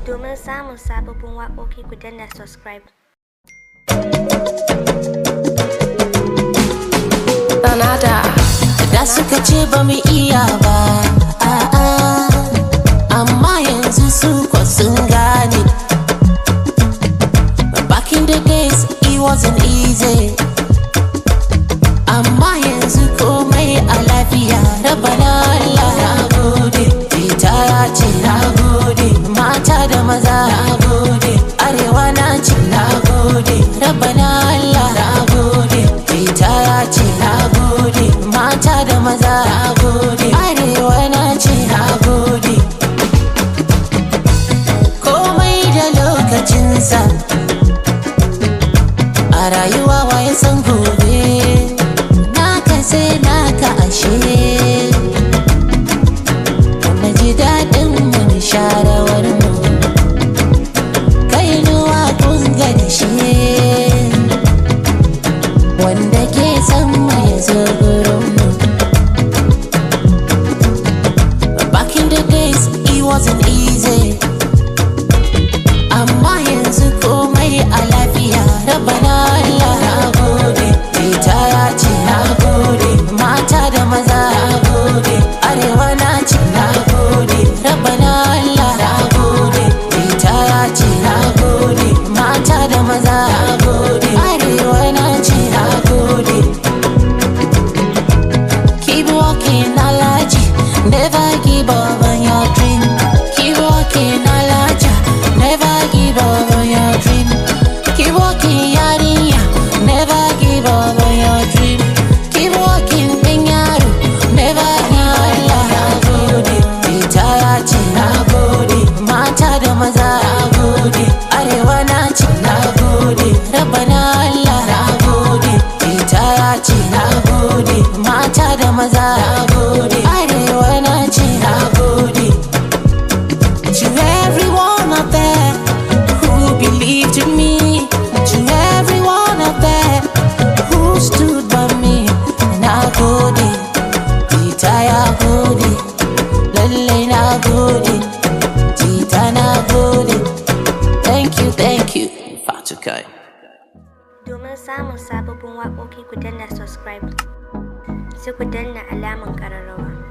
Domin samun sababbin waƙoƙi ku danna subscribe. Sanada da suka ce ba mu iya ba a'a amma yanzu su ko sun gane back in the days it wasn't easy amma yanzu komai a lafiya rabana Allah na gode fita ya ce na gode mata da maza na gode arewa na ce na gode rabana Allah na gode fita ya ce na gode mata da maza na gode arewa na ce na gode komai da lokacinsa a rayuwa waye san gobe naka sai naka ashe na ji daɗin mu da sharawar mu kai nuwa kun ga da shi wanda ke san mu ya zo gurin mu back in the days it wasn't easy amma yanzu komai a lafiya rabana Allah na gode fita ya ce na gode mata da maza na gode arewa na ce na gode rabana Allah na gode fita ya ce na gode mata da maza na gode arewa na ce na gode Keep walking, Alaji. Never give up on your dream. Keep walking, Alaja. Never give up on your dream. Keep walking, Yarinya. Never give up on your dream. Keep walking, Benyaru. Never give up on your dream. Fita ya ce na gode, mata da maza na gode, arewa na ce na gode, rabana Allah na gode, fita ya ce na gode, mata da maza na gode, arewa na ce na gode. To everyone out there who believed in me, to everyone out there who stood by me, na gode, fita ya gode, lallai na gode, fita na gode. Thank you, thank you, Fatukai. Domin samun sababbin waƙoƙi ku danna subscribe. Sai ku danna alaman ƙararrawa.